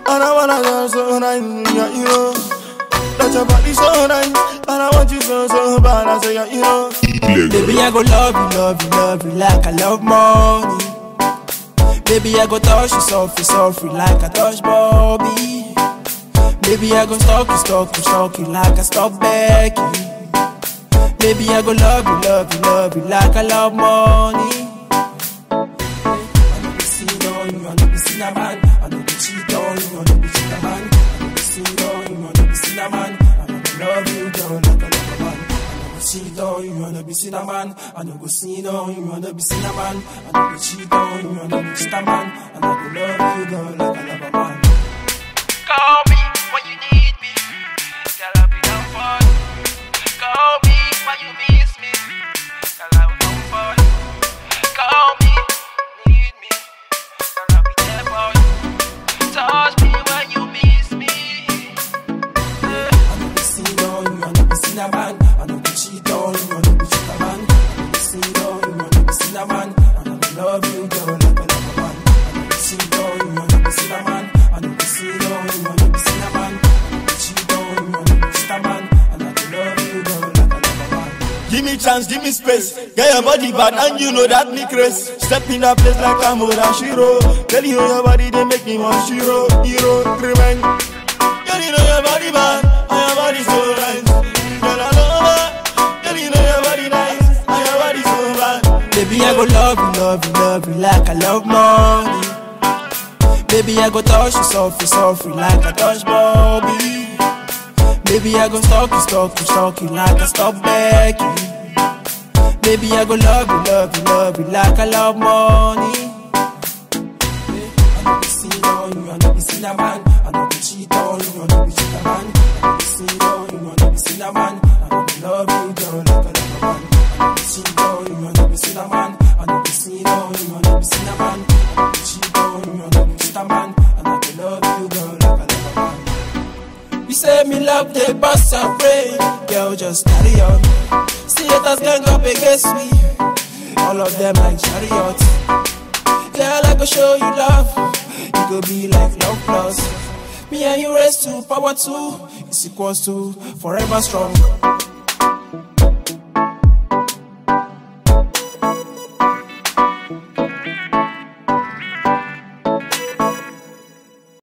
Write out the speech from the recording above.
And I wanna go so nice, yeah, you know. That your body so nice, and I want you so, so bad. I say, yeah, you know. Baby, I go love you, love you, love you like I love money. Baby, I go touch you softly, softly like I touch Bobby. Baby, I go stalk you, stalk you, stalk you like I stop Becky. Baby, I go love you, love you, love you like I love money. I know be seen on you, I know be seen a man. I know be cheat on you, I know be cheat a man. I know be seen on you, I know be seen a man. I know be love you, girl, like I love a man. I know be cheat on you, I know be seen a man. I know go seen on you, I know be seen a man. I know be cheat on you, I know be cheat a man. I know go love you, girl, like I love a man. Call me when you need me. Girl, I'll be down for you. Call me when you miss me. Girl, I'll be down for you. Call me, need me. Girl, I'll be there for you. Touch me when you miss me. Yeah. I know be seen on you, I know be seen a man. I know be cheat on you, I know be cheat a man. I know be seen on you, I know be seen a man. I know be love you, girl, like I love a man. I know be cheat on you, I know be seen a man. I know be seen on you, I know be seen a man. I know be cheat on you, I know be cheat a man. I know be love you, girl, like I love a man. Give me chance, give me space. Get your body bad and you know that me craze. Step in that place like I'm Oda Shiro. Girl, you know your body, they make me want Shiro. Hero, remain. Girl, you know your body bad and your body so nice. Girl, I love her. Girl, you know your body nice and your body so bad. Baby, I go love you, love you, love you like I love money. Baby, I go touch you softly, softly like I touch Bobby. Baby, I go stalk you, stalk you, stalk you like I stop Becky. Baby, I go love you, love you, love you like I love money. I know be seen on you, I know be seen a man. I know be cheat on you, I know be cheat a man. I know be seen on you, I know be seen a man. I know be love you, girl, like I love a man. I know be cheat on you, I know be seen a man. I know be seen on you, I know be seen a man. I know be cheat on you, I know be cheat a man. I know be love you, girl, like I love a man. You say me love the boss and pray, girl, just carry on. See haters gang up against me, all of them like chariots. Girl, I go show you love. You go be like love plus. Me and you raise to power two. It's equals to forever strong.